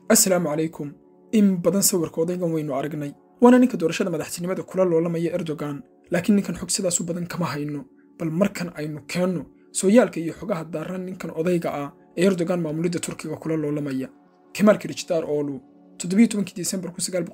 assalaamu calaykum in badan sawirka odaygan waynu aragnay waana ninka doorashada madaxtinimada kula loolamaya erdogan laakiin ninkan xog sidaasu badan kama hayno bal markan aynu keenno sooyaalka iyo xogaha daaran ninkan odayga ah ee erdogan maamulidda turkiga kula loolamaya kemaal kirijdaar oolu disembar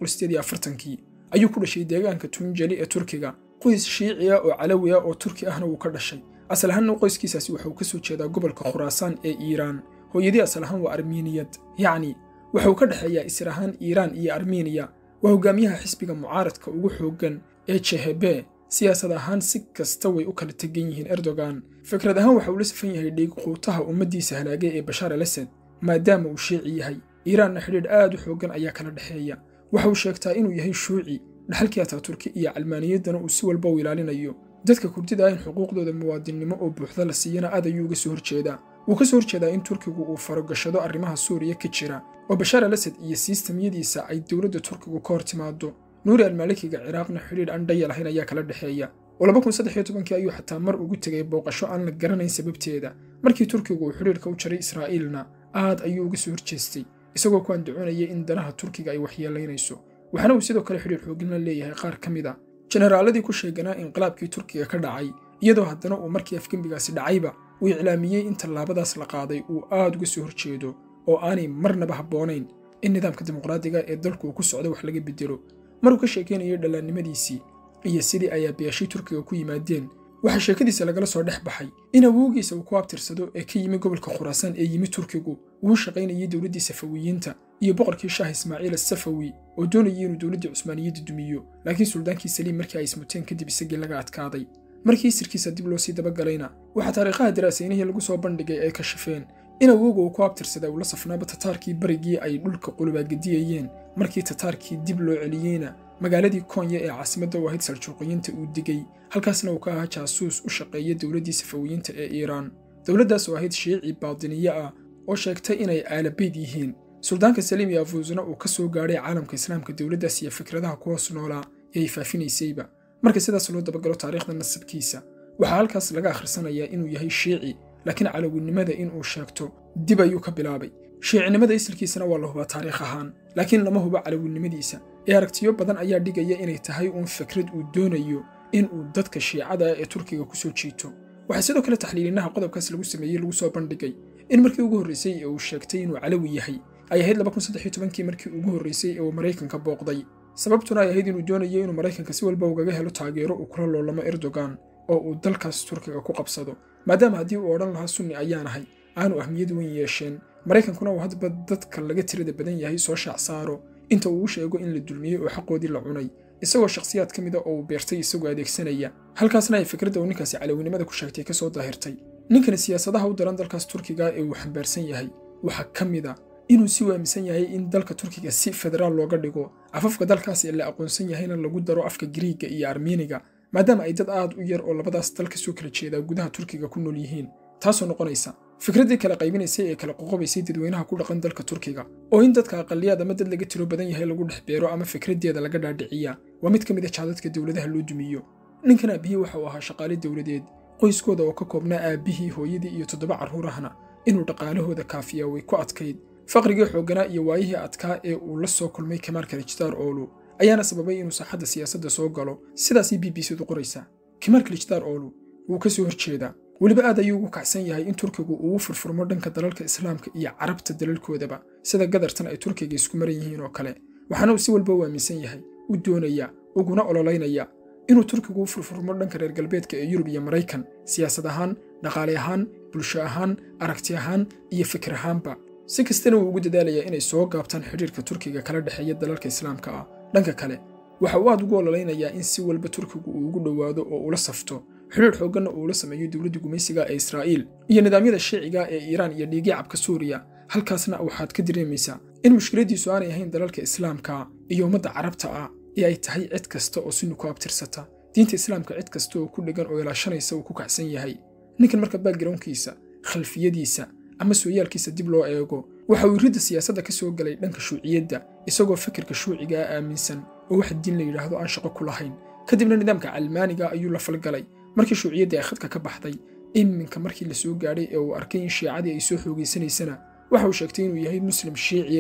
kii ayuu ku dhashay deegaanka tunjeli ee turkiga qoys shiiciya oo calawi ah oo turki ahna wuu ka dhashay asal ahaanna qoyskiisaasi waxa uu ka soo jeedaa gobolka khuraasaan ee iiraan hooyadii asal ahaan waa armiiniyad yacni waxa uu ka dhexeeyaa isir ahaan iiraan iyo armiiniya waa hogaamiyaha xisbiga mucaaradka ugu xooggan ee jehebe siyaasad ahaan si kasta way u kala tegan yihiin erdogan fikrad ahaan waxa uu la safan yahay dhiigquutaha ummaddiisa halaagay ee bashaar al asad maadaama uu shiici yahay iiraanna xidhiidh aad u xooggan ayaa kala dhexeeya waxa uu sheegtaa inuu yahay shuuci dhaxalkii ataaturki iyo calmaaniyaddana uu si walba u ilaalinayo dadka kurdida ah in xuquuqdooda muwaadinnimo oo buuxda la siiyana aad ayuu uga soo horjeedaa wuu ka soo horjeedaa in turkigu uu farogashado arrimaha suuriya ka jira oo bashaar al asad iyo siistamyadiisa ay dowladda turkigu ka hor timaado nuuri almaalikiga ciraaqna xidhiidh aan dhaya lahayn ayaa kala dhexeeya oo ayuu xataa mar ugu tegay booqasho aan la garanayn sababteeda markii turkigu uu xidhiidhka u jaray israa'iilna aad ayuu uga soo horjeestay isagoo ku andacoonaya in danaha turkiga ay waxyeelaynayso waxaana uu sidoo kale xidhiidh xoogin la leeyahay qaar ka mid a jenaraaladii ku sheeganaa inqilaabkii turkiga ka dhacay iyadoo haddana uu markii afgembigaasi dhacayba uu iclaamiyey in tallaabadaas la qaaday uu aad uga soo horjeedo oo aanay marnaba habboonayn in nidaamka dimuqraadiga ee dalku uu ku socdo wax laga bedelo maruu ka sheekaynayay dhallaannimadiisii iyo sidii ay aabayaashii turkiga ku yimaadeen waxaa sheekadiisa lagala soo dhex baxay in awowgiisa uu ku abtirsado ee ka yimi gobolka khuraasaan ee yimi turkigu uu shaqaynayay dowladdii safawiyiinta iyo boqorkii shaah ismaaciil asafawi oo doonayay inuu dowladdii cusmaaniyadda dumiyo laakiin suldaankii saliim markii ay ismuteen kadib isagii laga adkaaday markii sirkiisa dib loo sii dabagalayna waxaa taariikhaha daraasaynihii lagu soo bandhigay ay kashifeen in awowga uu ku abtirsaday uu la safnaaba tataarkii barigii ay dhulka qulubaagediyayeen markii tataarkii dib loo celiyeyna magaaladii konya ee caasimadda u ahayd saljuuqiyiinta uu digay halkaasna uu ka ahaa jaasuus u shaqeeya dowladdii safawiyiinta ee iiraan dowladdaas oo ahayd shiici baadiniye ah oo sheegtay inay aalabayd yihiin suldaanka saliim iyo afuusna uu ka soo gaadhay caalamka islaamka dowladdaas iyo fikradaha ku hoos noolaa ee ay faafinaysayba marka sidaas loo dabagalo taariikhda nasabkiisa waxaa halkaas laga akhrisanayaa inuu yahay shiici laakiin calawinimada inuu sheegto dib ayuu ka bilaabay shiicinimada isilkiisana waa la hubaa taariikh ahaan laakiin lama hubo calawinimadiisa ee aragtiyo badan ayaa dhigaya inay tahay uun fikrad uu doonayo in uu dadka shiicada ah ee turkiga ku soo jiito waxaa sidoo kale taxliilinaha qodobkaas lagu sameeyey lagu soo bandhigay in markii ugu horraysay ee uu sheegtay inuu calawi yahay ay ahayd kii markii ugu horraysay ee uu maraykanka booqday sababtuna ay ahayd inuu doonayo inuu maraykanka si walba ugaga helo taageero uu kula loolamo erdogan oo uu dalkaas turkiga ku qabsado maadaama haddii uu odhan lahaa sunni ayaan ahay aanu ahmiyad weyn yeesheen maraykankuna uu hadba dadka laga tirada badan yahay soo shaac saaro inta uu u sheego in la dulmiyey oo xaqoodii la cunay isagoo shakhsiyaad ka mida oo uu beertay isagoo adeegsanaya halkaasna ay fikradda uu ninkaasi calawinimada ku sheegtay ka soo daahirtay ninkani siyaasadaha u daran dalkaas turkiga ee uu xambaarsan yahay waxaa ka mid a inuu si waaminsan yahay in dalka turkiga si federaal looga dhigo afafka dalkaas ee la aqoonsan yahayna lagu daro afka giriigga iyo armiiniga maadaama ay dad aad u yar oo labadaas dal ka soo kala jeedaa gudaha turkiga ku nool yihiin taasoo noqonaysa fikraddii kala qaybinaysay ee kala qoqobaysay dadweynaha ku dhaqan dalka turkiga oo in dadka aqaliyaad ama dad laga tiro badan yahay lagu dhex beero ama fikraddeeda laga dhaadhiciya waa mid ka mid a jaadadka dowladaha loo dumiyo ninkan aabbihii waxa uu ahaa shaqaale dowladeed qoyskooda oo ka koobnaa aabbihii hooyadii iyo toddoba carruurahna inuu dhaqaalahooda kaafiya way ku adkayd faqrigii xoogganaa iyo waayihii adkaa ee uu la soo kulmay kamaal kalijdaar oolu ayaana sababay inuu saaxadda siyaasadda soo galo sidaasay b b c-du qoraysaa kamaal kalijdaar oolu wuu ka soo horjeedaa weliba aad ayuu ugu kacsan yahay in turkigu uu u furfurmo dhanka dalalka islaamka iyo carabta dalalkoodaba sida gadartan ay turkiga isku maran yihiin oo kale waxaana uu si walba u aaminsan yahay u doonaya uguna ololaynaya inuu turkigu u furfurmo dhanka reer galbeedka ee yurub iyo maraykan siyaasad ahaan dhaqaale ahaan bulsho ahaan aragti ahaan iyo fikir ahaanba si kastana wuu ugu dadaalayaa inay soo gaabtaan xidhiirka turkiga kala dhexeeya dalalka islaamka ah dhanka kale waxa uu aad ugu ololaynayaa in si walba turkigu uu ugu dhowaado oo ula safto xidhiir xoogganna uu la sameeyo dowladda gumaysiga ee israa'iil iyo nidaamyada shiiciga ee iiraan iyo dhiigyacabka suuriya halkaasna waxaad ka dareemaysaa in mushkiladdiisu aanay ahayn dalalka islaamka iyo ummadda carabta ah ee ay tahay cid kasta oo sunni ku abtirsata diinta islaamka cid kasta oo ku dhegan oo ilaashanaysa uu ku kacsan yahay ninkan marka backgroundkiisa khalfiyadiisa ama sooyaalkiisa dib loo eego waxa uu ridda siyaasadda ka soo galay dhanka shuuciyadda isagoo fikirka shuuciga ah aaminsan oo wax diin la yidhaahdo aan shaqo ku lahayn kadibna nidaamka calmaaniga ayuu la falgalay markii shuuciyaddii ay khadka ka baxday iminka markii la soo gaadhay ee uu arkay in shiicadii ay soo xoogaysanaysana waxa uu sheegtay inuu yahay muslim shiiciya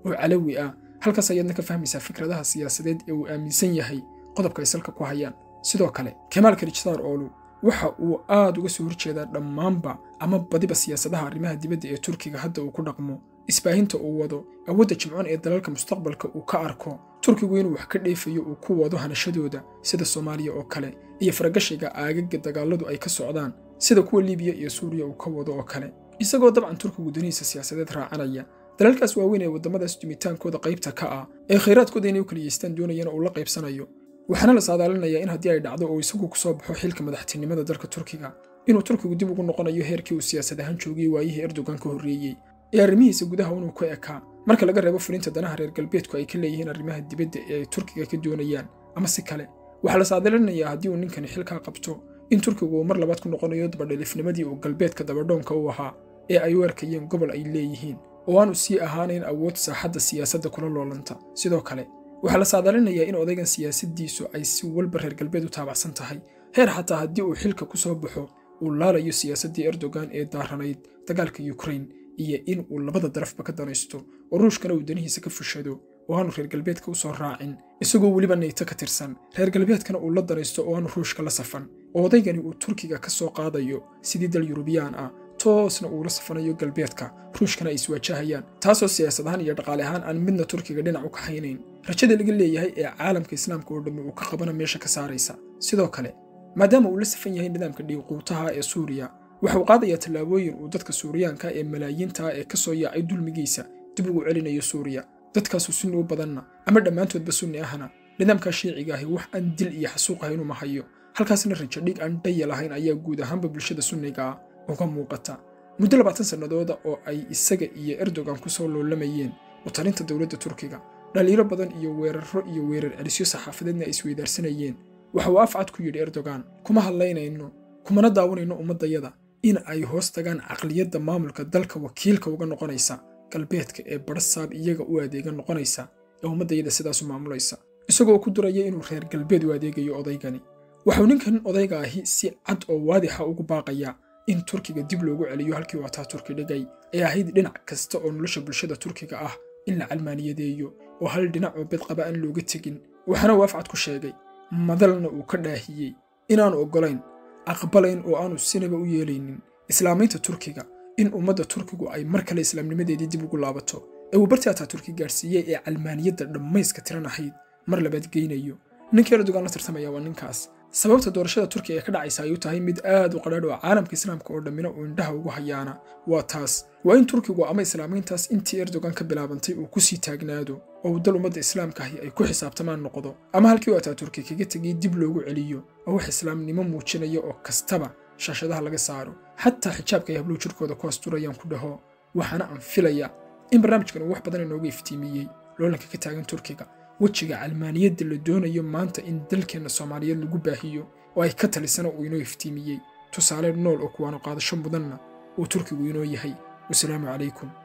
oo calawi ah halkaas ayaadna ka fahmaysaa fikradaha siyaasadeed ee uu aaminsan yahay qodobka ay salka ku hayaan sidoo kale kamaal karijtaar oolu waxa uu aad uga soo horjeedaa dhammaanba ama badiba siyaasadaha arrimaha dibadda ee turkiga hadda uu ku dhaqmo isbaahinta uu wado awoodda jimcoon ee dalalka mustaqbalka uu ka arko turkigu inuu wax ka dheefayo uu ku wado hanashadooda sida soomaaliya oo kale iyo faragashiga aagaga dagaaladu ay ka socdaan sida kuwa libiya iyo suuriya uu ka wado oo kale isagoo dabcan turkigu danihiisa siyaasadeed raacanaya dalalkaas waaweyn ee waddamadaas dumitaankooda qaybta ka ah ee khayraadkooda inay u kaliyeystaan doonayana uu la qaybsanayo waxaana la saadaalinayaa in haddii ay dhacdo oo isagu ku soo baxo xilka madaxtinimada dalka turkiga inuu turkigu dib ugu noqonayo heerkii uu siyaasad ahaan joogiyey waayihii erdogan ka horreeyey ee arrimihiisa gudaha inuu ku ekaa marka laga reebo fulinta danaha reer galbeedku ay ka leeyihiin arrimaha dibadda ee ay turkiga ka doonayaan ama si kale waxaa la saadaalinayaa haddii uu ninkani xilkaa qabto in turkigu uu mar labaad ku noqonayo dabadhelifnimadii uu galbeedka dabadhoonka u ahaa ee ay u arkayeen gobol ay leeyihiin oo aanu sii ahaanayn awood saaxadda siyaasadda kula loolanta sidoo kale waxaa la saadaalinayaa in odaygan siyaasaddiisu ay si walba reer galbeed u taabacsan tahay heer xataa haddii uu xilka ku soo baxo uu laalayo siyaasaddii erdogan ee daaranayd dagaalka yukrain iyo in uu labada darafba ka danaysto oo ruushkana uu danihiisa ka fushado oo aanu reer galbeedka u soo raacin isagoo weliba nayto ka tirsan reer galbeedkana uu la danaysto oo aanu ruushka la safan oo odaygani uu turkiga ka soo qaadayo sidii dal yurubiyaan ah toosna uula safanayo galbeedka ruushkana ay iswaajahayaan taasoo siyaasad ahaan iyo dhaqaale ahaan aan midna turkiga dhinac u kaxaynayn rajada laga leeyahay ee caalamka islaamka oo dhammi uu ka qabana meesha ka saaraysa sidoo kale maadaama uu la safan yahay nidaamka dhiiquutaha ee suuriya waxa uu qaadayaa tallaabooyin uu dadka suuriyaanka ee malaayiinta ee ka soo yaacay dulmigiisa dib ugu celinayo suuriya dadkaasu sunni u badanna ama dhammaantoodba sunni ahna nidaamkaa shiiciga ahi wax aan dil iyo xasuuq ahayn uma hayo halkaasna rajo dhig aan dhaya lahayn ayaa guud ahaanba bulshada sunniga ah uga muuqata muddo labaatan sannadooda oo ay isaga iyo erdogan ku soo loolamayeen u talinta dowladda turkiga dhaliilo badan iyo weerarro iyo weerar celisyo saxaafadeedna ay isweydaarsanayeen waxa uu afcad ku yidhi erdogan kuma hadlaynayno kumana daawanayno ummaddayada in ay hoos tagaan caqliyadda maamulka dalka wakiilka uga noqonaysa galbeedka ee badhasaab iyaga u adeega noqonaysa ee ummaddayada sidaasu maamulaysa isagoo ku duraya inuu reer galbeed u adeegayo odaygani waxau ninkan odayga ahi si cad oo waadixa ugu baaqayaa in turkiga dib loogu celiyo halkii uu ataa turki dhigay ee ahayd dhinac kasta oo nolosha bulshada turkiga ah in la calmaaniyadeeyo oo hal dhinac oo bedqaba aan looga tegin waxaana uu afcad ku sheegay madalna uu ka dhaahiyey inaanu oggolayn aqbalayn oo aanu sinaba u yeelaynin islaamaynta turkiga in ummadda turkigu ay mar kale islaamnimadeedii dib ugu laabato ee uu bartii ataa turki gaadhsiiyey ee calmaaniyadda dhammayska tiran ahayd mar labaad geynayo ninka erdogan la tartamaya waa ninkaas sababta doorashada turkiga ee ka dhacaysa ayuu tahay mid aad u qadhaadh oo caalamka islaamka oo dhammina uu indhaha ugu hayaana waa taas waa in turkigu ama islaamayntaas intii erdogan ka bilaabantay uu ku sii taagnaado oo uu dal ummadda islaamka ahi ay ku xisaabtamaan noqdo ama halkii uu ataa turki kaga tegay dib loogu celiyo oo wax islaamnimo muujinaya oo kastaba shaashadaha laga saaro xataa xijaabka ay hablow jirkooda ku asturayaan ku dhaho waxaana aan filaya in barnaamijkan uu wax badan inooga iftiimiyey loolanka ka taagan turkiga wejiga calmaaniyadda la doonayo maanta in dalkeenna soomaaliyeed lagu baahiyo oo ay ka talisana uu inoo iftiimiyey tusaale nool oo kuwaanu qaadasho mudanna uu turkigu inoo yahay wasalaamu calaykum